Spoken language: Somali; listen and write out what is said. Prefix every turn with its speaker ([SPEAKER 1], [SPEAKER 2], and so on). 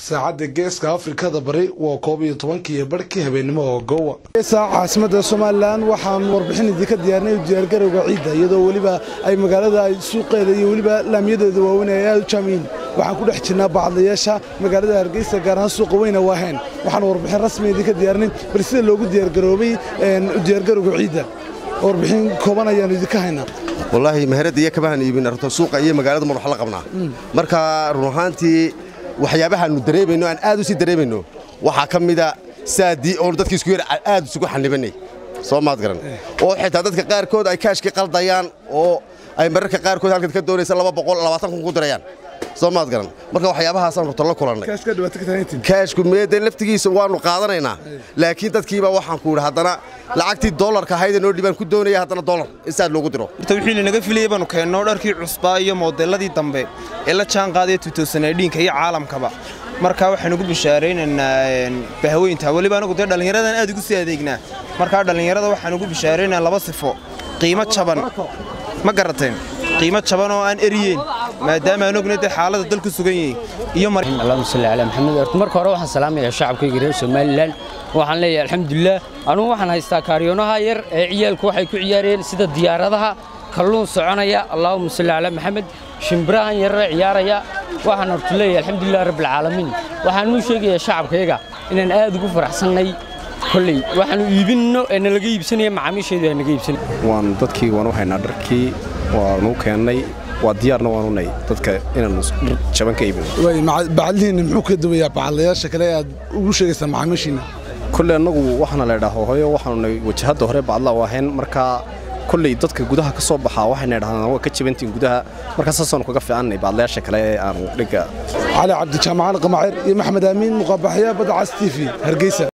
[SPEAKER 1] saacadda geeska afrikada bari waa koob iyo tobankii barhkii habeenimo oo gowa caasimada somalilan waxaan warbixin idinka diyaarinay diyaargarowga ciidda iyadoo weliba ay magaalada ay suuqeeda iyo weliba laamyadeeda waaweyn ay aad u jaamiyin waxaan ku dhex jirnaa bacadlayaasha magaalada hargeysa gaar ahaan suuqa weyna waaheen waxaan warbixin rasmi idinka diyaarinay bal sida loogu diyaargaroobay diyaargarowga ciidda warbixin kooban ayaanu idinka haynaa
[SPEAKER 2] wallaahi maharada iyo kabahan iibin runta suuqa iyo magaalada mar wax la qabnaa marka run ahaantii waxyaabahaanu dareemayno aan aad u sii dareemayno waxaa ka mida saadii oonu dadkii isku yar aad isugu xanibanay soo maad garan oo xitaa dadka qaarkood ay kaashkii qaldayaan oo ay mararka qaarkood halkan ka doonaysa laba boqol labaatan kun ku dirayaan soo maad garan marka waxyaabahaasaan rurta la kulannay kaashku meede laftigiisa waannu qaadanaynaa laakiin dadkiiba waxaan ku idhi haddana lacagtii doolarka ahaydee noo dhibaan ku doonaya haddana doolar in saad loogu diro
[SPEAKER 3] horta wixii lanaga filayay baanu keenno dharkii cusbaa iyo moodeelladii dambe ee la jaan qaadaya tuutoosanadhiinka iyo caalamkaba marka waxaynu ku bishaaraynaynaa bahaweynta weliba anagu dee dhallinyaradan aad ugu sii adeegnaa markaa dhallinyarada waxaanu ku bishaaraynaa laba sifo qiimo jaban ma garateen qiimo jaban oo aan eriyeyn maadaama aan ogna dee xaaladda dalku sugan yihiin iyo
[SPEAKER 4] allahuma salli calaa maxamed horta marka hore waxaan salaamayaa shacabkayga reer somalilan waxaan leeyahay alxamdulilah anugu waxaan haystaa kaariyoonaha yar ee ciyaalku waxay ku ciyaareen sida diyaaradaha kalluun soconaya allahuma salli calaa maxamed shimbirahan yarare ciyaaraya waxaan horta leeyahay alxamdulilah rabbilcaalamiin waxaan uu sheegayaa shacabkayga inaan aad ugu faraxsannay kolley waxaanu iibinno ee nalaga iibsanaya macaamiisheedu aa naga iibsan
[SPEAKER 5] waan dadkii waanu haynaa dharkii waanu keennay waa diyaarna waanu nay dadka inaanu dhar jaban ka iibino
[SPEAKER 1] bacadlihiinna muxuu ka duwayaa bacadlayaasha kale aad ugu sheegaysaa macaamiishiina
[SPEAKER 5] kolley annagu waxaana la idhaha hoyo waxaanu nay wajahadda hore bacdla u ahayn markaa kolley dadka gudaha ka soo baxaa waxayna idhahdaan waa ka jabantiin gudaha markaa saasaanu kaga fiicannay bacdlayaasha kale ee aanu dhigga
[SPEAKER 1] cali cabdijaamacaan qamacir iyo maxmed aamiin muqaabaxya badda cas t v hargeysa